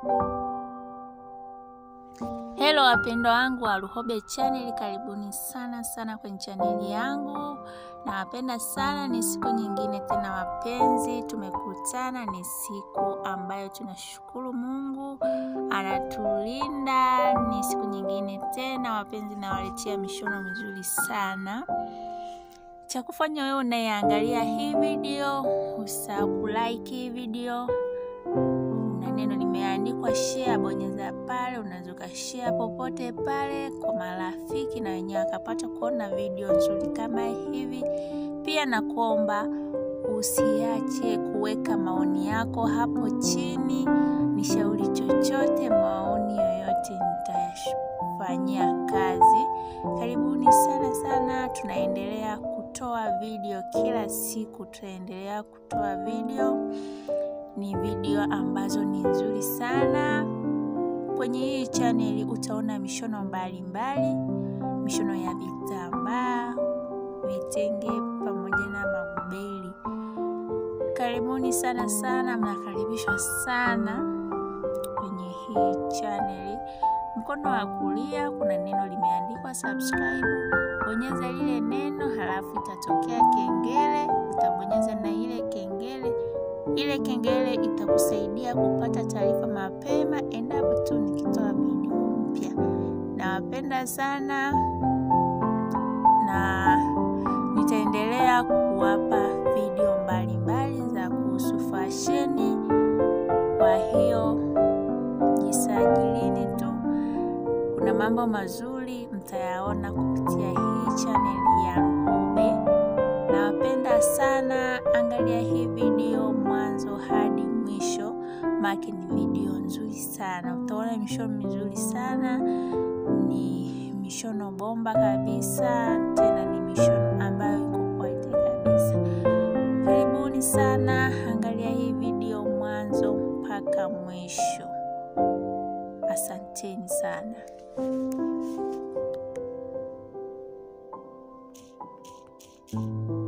Hello wapendwa wangu wa Luhobe Channel, karibuni sana sana kwenye chaneli yangu. Nawapenda sana, ni siku nyingine tena wapenzi, tumekutana. Ni siku ambayo tunashukuru Mungu anatulinda. Ni siku nyingine tena wapenzi, nawaletea mishono mizuri sana. Cha kufanya wewe unayeangalia hii video, usahau kulike hii video na neno limeandikwa share, bonyeza pale. Unaweza ukashare popote pale kwa marafiki na wenyewe akapata kuona video nzuri kama hivi. Pia nakuomba usiache kuweka maoni yako hapo chini, nishauri chochote, maoni yoyote nitayafanyia kazi. Karibuni sana sana, tunaendelea kutoa video kila siku, tutaendelea kutoa video ni video ambazo ni nzuri sana. Kwenye hii chaneli utaona mishono mbalimbali, mishono ya vitambaa, vitenge pamoja na magubeli. Karibuni sana sana, mnakaribishwa sana kwenye hii chaneli. Mkono wa kulia kuna neno limeandikwa subscribe, bonyeza lile neno, halafu itatokea kengele, utabonyeza na ile kengele ile kengele itakusaidia kupata taarifa mapema endapo tu nikitoa video mpya. Nawapenda sana na nitaendelea kuwapa video mbalimbali za kuhusu fasheni. Kwa hiyo jisajilini tu, kuna mambo mazuri mtayaona kupitia hii chaneli ya Luhobe. Nawapenda sana, angalia hii video mwanzo hadi mwisho, maki ni video nzuri sana. Utaona mishono mizuri sana, ni mishono bomba kabisa, tena ni mishono ambayo iko quality kabisa. Karibuni sana, angalia hii video mwanzo mpaka mwisho. Asanteni sana. Thank you.